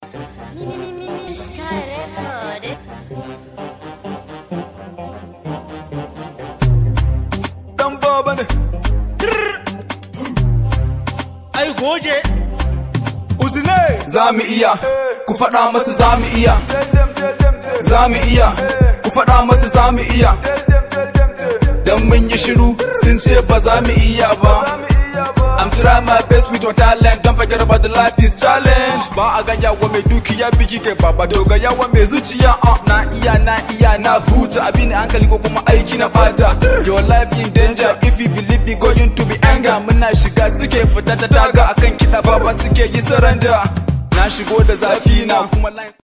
Sky Record. dan baba ne ai goje uzine za mu iya ku faɗa masu za mu iya za mu iya ku faɗa masu za mu iya dan mun yi shiru sun ce ba za mu iya ba I'm trying my best with my talent Don't forget about the life is challenge Ba a ganya wa mai dukiya biki kai baba doga yawa mai zuciya uh, Na iya na iya na huta Abin hankali ko kuma aiki na bata Your life in danger if you believe me going to be anger Muna shiga suke fita ta daga akan kiɗa baba suke yi surrender Na shigo da zafi na kuma line